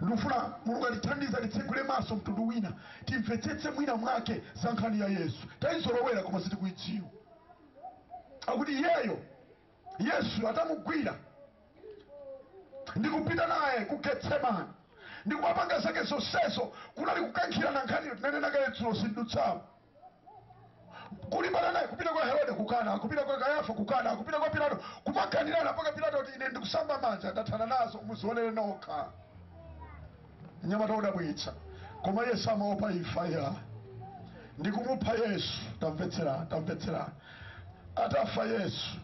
ndikufuna mulungu atithandize atitsegule maso mtundu wina timvetsetse mwina mwake za nkhani ya yesu tayizolowera koma sitikuidziwa akuti iyeyo yesu atamugwira ndikupita naye ku getsemani ndikumapanga zake zonsezo kunali kukankhirana nkhaniyo tinanena kale dzulo sindutsamo kulimbana naye kupita kwa herode kukana kupita kwa kayafa kukana kupita kwa pilato kumakanirana mpaka pilato kuti ine ndikusamba manja ndathana nazo muzionere nokha nyamata udabwitsa koma yesu amaopa imfa ya ndikumupha yesu tamvetserani tamvetserani atafa yesu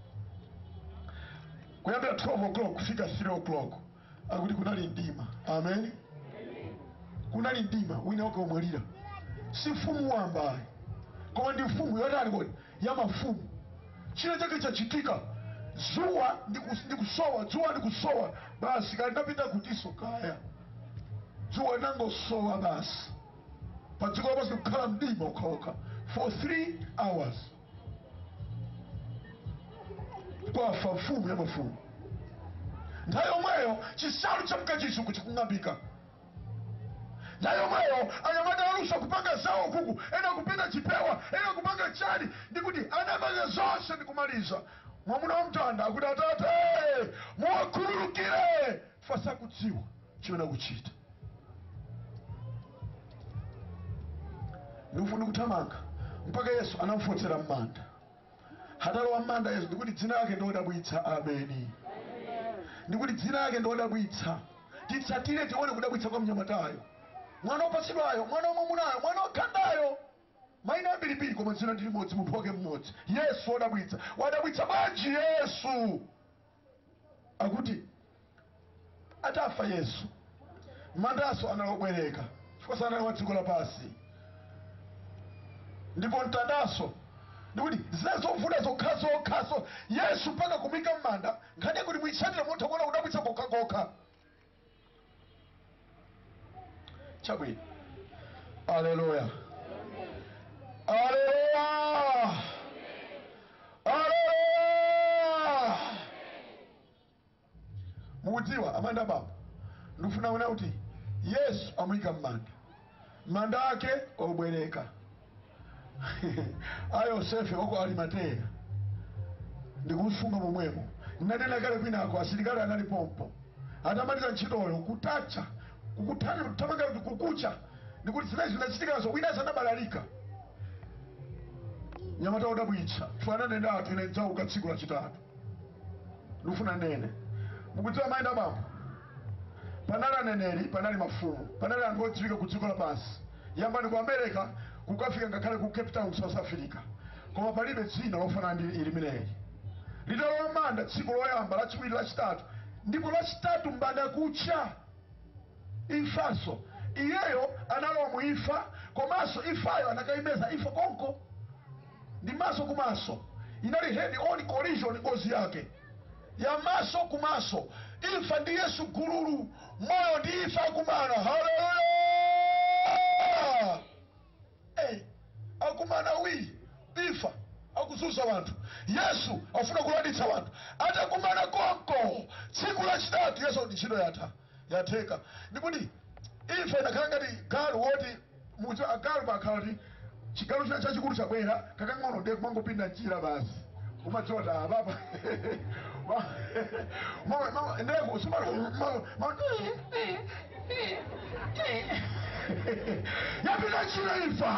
kuyambira 12 o'clock kufika 3 o'clock akuti kunali mdima amen kunali mdima wina wake omwalira si mfumu wambayi koma ndi mfumu yotani kodi ya mafumu china chake chachitika dzuwa ndikus- ndikusowa dzuwa ndikusowa basi kali ndapita kutiso kaya dzuwa linangosowa basi pa dziko lapansi kukhala mdima ukhaokha for three hours kwafa mfumu ya mafumu nthawi yomweyo chisalu cha mkachisuku chikung'ambika nthawi yomweyo anyamata alusa kupanga zawo kuku ena kupita chipewa ena kupanga chani ndikuti anapanga zonse ndikumaliza mwamuna wa mtanda akuti atate muwakhululukire fasakudziwa chimene akuchita ndikufuna kuthamanga mpaka yesu anamfotsera m'manda hatalowa m'manda yesu ndikuti dzina lake ndodabwitsa ameni ndikuti dzina lake ndodabwitsa titsatire tione kudabwitsa kwa mnyamatayo mwana wopatsidwayo mwana wamwamunayo mwana wakhandayo mayina ambirimbiri koma dzina ndi limodzi munthu wake mmodzi yesu wodabwitsa wadabwitsa bwanji yesu akuti atafa yesu mandaso analobwereka chifukwa sanali wa dziko lapasi ndipo mtandaso ndikuti zinazovuta zokha zokhaso yesu mpaka kumika m'manda nkhani kuti mwitsatire munthu akuona kudabwitsa kokhakokha chabwino aleluya aleluya aleluya mukudziwa amanda baba ndikufuna kuona kuti yesu amuyika m'manda manda ake obwereka a yosefe wako alimateya ndikumusunga momwemo nanena kale kwinako asilikali anali pompo atamaliza ntchitoyo kutacha kukutana kutamanga kuti kukucha ndikuti zimene zinachitikazo wina sanabalalika nyamata udabwitsa twananena atu ine ndzauka tsiku lachitatu ndikufuna nene mukudziwa mayenda bambo panali aneneri panali mafumu panali anthu odziwika ku dziko lapansi yambani ku america kukafika ngakhale ku cape town south africa koma palibe dzina lofanana ndi limeneli litalowa manda tsiku loyamba lachiwiri lachitatu ndipo lachitatu mbanda kucha imfanso iyeyo analowa mu imfa komanso imfayo anakaimeza imfa konko ndi maso kumaso inali head on collision ngozi yake ya maso kumaso imfa ndi yesu gululu moyo ndi imfa akumana haleluya hey, akumana wi imfa akuzunza wanthu yesu afuna kulanditsa wanthu atakumana konko tsiku lachitatu yesu ndi ntchito yatha yatheka ndikuti imfa inakhala ngati galu woti muti agalu pakhala ti chigalu china chachikulu chabwera kakang'ono ndiye kumangopinda njira basi umadzota ababa ndeko yapita njira imfa